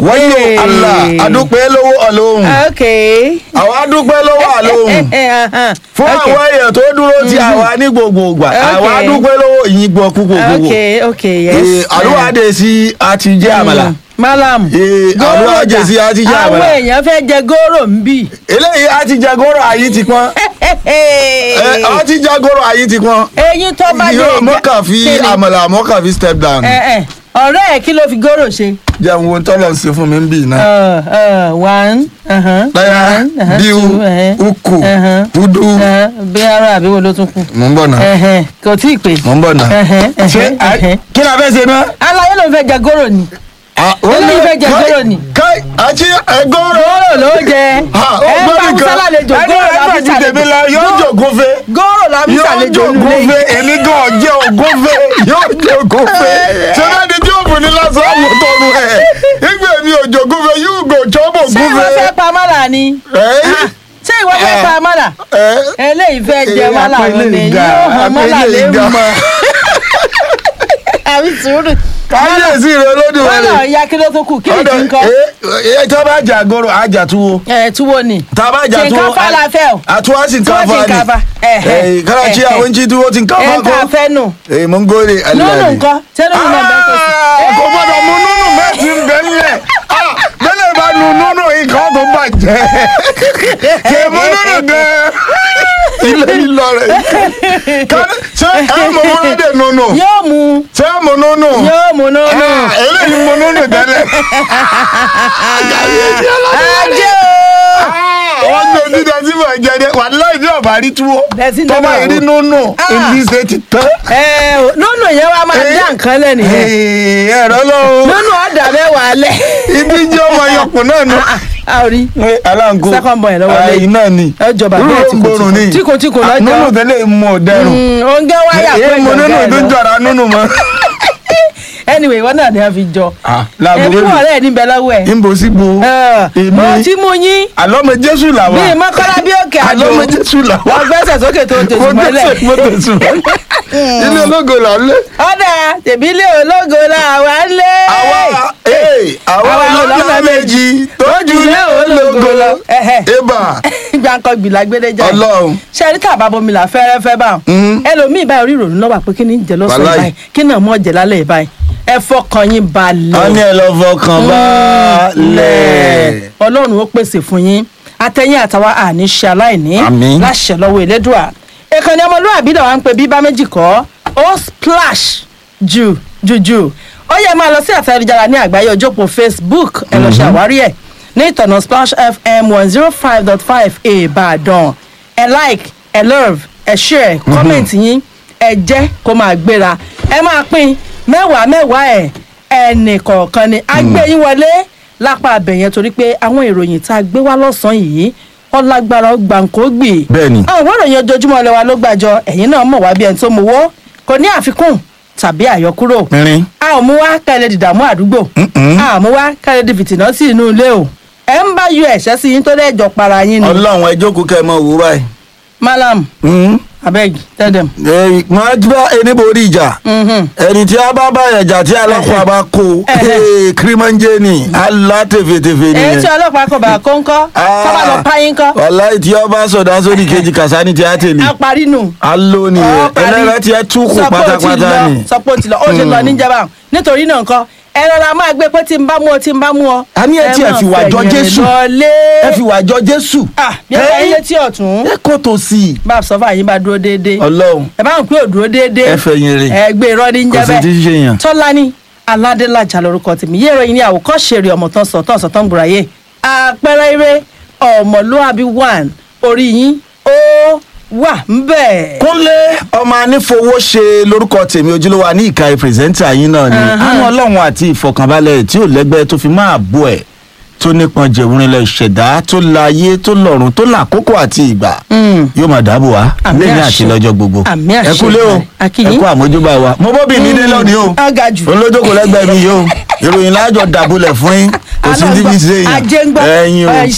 wọ́n yóò Hey. Allah adúpẹ́ lọ́wọ́ ọlọ́hun ok. àwọn adúpẹ́ lọ́wọ́ ọlọ́hun fún Ok. àwọn èèyàn tó dúró ti àwa ní gbogbo ìgbà àwọn Ok. adúpẹ́ lọ́wọ́ ìyìn gbọ́ púpọ̀ gbogbo ok ok yes. àdúrà dé sí àti jẹ́ àmàlà Mm. malam. Eh, Góró àdúrà dà. jẹ́ sí àti jẹ́ àwọn àmàlà èèyàn fẹ́ jẹ góró ń bì. eléyìí àti jẹ góró ayé ti pọ́n àti jẹ góró ayé ti pọ́n eyín tó bá lè yóò jẹ- mọ́kà fi Kí ni? àmàlà mọ́kà fi step down Ẹ, ẹ, ọ̀rẹ́ ẹ̀ kí ló fi góró ṣe. jẹun wo tọ́lọ̀ ń ṣe fún mi ń bì náà. Uh, uh, one, uh-huh, láyà one, uh-huh, bíu two, uh-huh, ukù uh-huh, dúdú uh-huh, bí ara àbí wo ló tún kù. mò ń bọ̀ náà Ẹ̀hẹ̀, kò tí ì pè. mò ń bọ̀ náà. Ẹ̀hẹ̀, ṣé ẹ̀hẹ̀, a- ẹ̀hẹ̀. kí la fẹ́ ṣe náà. aláyé ló ń fẹ́ jẹ góró ni. Eléyìí fẹ́ jẹ góró ni. káì àti ẹgọ́rọ̀. góró ló jẹ. ẹ ń bá musa lálejò góró la fi ẹni tèmi lọ ṣàlejò. yóò jògófe góró la fi yóò ṣàlejò nílé jògófe yìí. èmi gan jẹ́ ògófe yóò jògófe ṣẹlẹ̀ ni tí ó fún ni lásán àwọn tọrọ ẹ̀ ìgbà mi ò jògófe yóò gò jọ́bọ̀ ṣé ìwọ gófe. fẹ́ pa mọ́là ni. Ah, ṣé ìwọ fẹ́ pa mọ́là. eléyìí fẹ́ jẹ mọ́là wọn ni yóò hàn mọ́là lé mọ́. àbí sùúrù. káyọ̀sí rẹ olódùn mọ́là rẹ. ya kí ló tó kù kí ni kí n kọ́. ẹ tí wọ́n bá jà goro àjà túwó ẹ túwó ni. tá a bá jà túwó Shinkafa la fẹ́ o. àtúwá sì ń Tuwo káfa shinkafa. Ẹ̀hẹ̀. ni kára tí àwọn ń jí túwó ti ń káfa ẹ ká fẹ́ nù. èyí mo ń góore lónù nǹkan ṣé lónù náà bẹ́ẹ̀ tó sí. kò gbọ́dọ̀ mu nínú mẹ́tì ń bẹ́ nílẹ̀ bẹ́lẹ̀ bá nu nínú nǹkan tó bàjẹ́ kì í mu nínú gan ilé lílọ rẹ̀ Ká- ṣé ẹ mọ múlẹ́dẹ̀ nínú yóò mu ṣé ẹ mọ nínú yóò mu nínú. eléyìí mo nínú tẹ́lẹ̀. ajé o. wọ́n gbé dídá sí mọ̀ jẹ́dẹ́ wà láì ní ọ̀bà rí túwó Bẹ́sí tó bá náà rí wò. nínú Ah. ìlú ṣe ti tán. ẹ o nínú yẹn wàá máa dá nǹkan lẹ́nu yẹn. Ee, ẹ̀rọ lọ́wọ́ nínú ọ̀dà mẹ́wàá lẹ̀. ibi jẹ́ ọmọ yọkùn náà nù. a ò rí aláǹkó Second boy lọ́wọ́ lẹ́yìn. ayi náà ni Ẹ jọba bẹ́ẹ̀ Rúrò ń tìkò gbórùn ni tìkò tìkò lọ́jọ́. nínú tẹ́lẹ̀ mú ọ dẹrùn. oúnjẹ wáyà pé èyí mo nínú ìjọba ìlú ẹ̀ lọ. jọra nínú mọ́. anyway ìwọ náà ni a fi jọ. láàbò ẹbí wẹ́lú wọn rẹ̀ níbẹ̀ lọ́wọ́ ẹ̀. níbo sí bo èmi mo ti mú yín àlọ́mọ jésù làwà bí mọ́kànlá bí òkè àjò àlọ́mọ jésù làwà wọ́n gbẹ́sẹ̀ sókè tó tètè mo mọ́lẹ̀. tẹ̀sí mo tẹ̀sí ilé ológo là ń lé. ọ̀dà tèmi ilé ológo la wà ń lé. àwa ee àwa Àwa lọ́nà lọ́nà méjì tójú lé ológo lọ. Ẹ̀hẹ̀. eba gbàǹkan gbìlà gbédéjà ọlọ́run ṣe rí tàbá bomi là fẹ́rẹ́fẹ́ bá Mhm. ẹlòmíì báyìí orí ìrònú lọ́wọ́ pé kí ni ń jẹ lọ́sàn-án Wàláì. báyìí kí náà mọ̀ jẹ lálẹ́ yìí báyìí ẹ fọkàn yín balẹ̀. wọ́n ní ẹ lọ fọkàn balẹ̀. ọlọ́run ó pèsè fún yín atẹ́yìn àtàwa àní ṣe aláìní Àmín. láṣẹ lọ́wọ́ elédùà ìkànnì ọmọlúwàbí náà wà ń pe bíbá méjì kọ́ ó splash jù jù jù ó yẹ máa lọ sí àtẹ̀jára ní àgbáyé ojópo facebook ẹ lọ ṣe àwárí ẹ̀ ní ìtọ̀nà splash fm one zero five dot five ìbàdàn ẹ like ẹ love ẹ share comment yín ẹ jẹ́ kó máa gbéra ẹ máa pín mẹ́wàá mẹ́wàá ẹ̀ ẹnì kọ̀ọ̀kan ni a gbé yín wọlé lápá abẹ̀yẹn torí pé àwọn ìròyìn tá a gbé wá lọ́sàn-án yìí ọlágbára gbàǹkógbì Bẹ́ẹ̀ni. àwọn ìròyìn ojoojúmọ́ lẹ́wà ló gbàjọ ẹ̀yìn náà mọ̀ wá bí ẹni tó mú wọ́ kò ní àfikún tàbí àyọkúrò Pínrín. a ò mú wá kẹ́lẹ́ dìdààmú àdúgbò Mm-mm. a ò mú wá kẹ́lẹ́ di fìtìnà sí inú ilé o ẹ ń bá yọ ẹ̀ṣẹ́ sí yín tó dẹ́jọ́ para yín ni ọlọ́run ẹ jókòó kẹ́ ẹ mọ òwú báyìí. malam Mhm. abeg tell them. Ẹ, wọ́n á bá ẹni borí ìjà Mhm. ẹni tí a bá bá ẹ̀jà tí alákọ̀ọ́ bá kó kírímọ́njẹ́ ni alá tẹ̀fẹ̀tẹ̀fẹ̀ èyí tí nìyẹn. ọlọ́pàá kò bá kó ń kọ́ sábà lọ páyín kọ́ wàláì tí ọba sọ̀dá sórí kejì kàsání tí a tẹ̀lé. apari nù. alo nìyẹn ẹlẹ́rẹ́ tí ẹ túkù pátápátá ni. sọpọ́ ti lọ ó ti lọ níjàmbá nítorí náà nǹkan ẹ rọra máa gbé pé tí n bá mú ọ tí n bá mú ọ. a ní ẹ tí ẹ fi wà jọ Jésù lọlé. ẹ fi wà jọ Jésù. ah bí ẹ bá yín létí ọ̀tún ẹ kò tó sí i. bá a sọ fún àyín bá dúró déédéé ọlọ́run ẹ bá ń pè ó dúró déédéé ẹ fẹ̀yìn rè ẹ gbé irọ́ ní kò sí ti jẹ́bẹ́ ṣe yàn. tọ́lání aládélájà lórúkọ tèmi yé ìròyìn ní àwòkọ́ṣe rẹ̀ ọmọ tán sọ̀tàn sọ̀tàn gbùráyè àpẹẹrẹ eré ọmọlúàbí one orí yín ó wà ń bẹ̀. kúnlé ọmọ anífowó ṣe lórúkọ tèmi ojúlówó ní ìka pírẹsẹ́ńtà yín náà ni àwọn ọlọ́run àti ìfọkànbalẹ̀ tí ò lẹ́gbẹ́ tó fi máa bọ̀ ẹ̀ tó nípọn jẹ̀wúrinlẹ̀ ìṣẹ̀dá tó láyé tó lọ́run tó làkókò àti ìgbà yóò máa dáàbò wá Àmì lẹ́yìn àṣẹ. àti lọ́jọ́ gbogbo Àmì àṣẹ ẹ kúlé o Ìbàdàn. Akíyín. ẹ kú àmójúbà wa mo bóbi mi dé lónìí o ọ̀gá jù. olójókòó lẹ́gbẹ̀ẹ́ mi yìí o ìròyìn láàjọ dàbúlẹ̀ fún yín kò sí Àná ní gbọ́- bí ṣe ajé ń yàn gbọ́ ẹ̀yin o ẹ̀,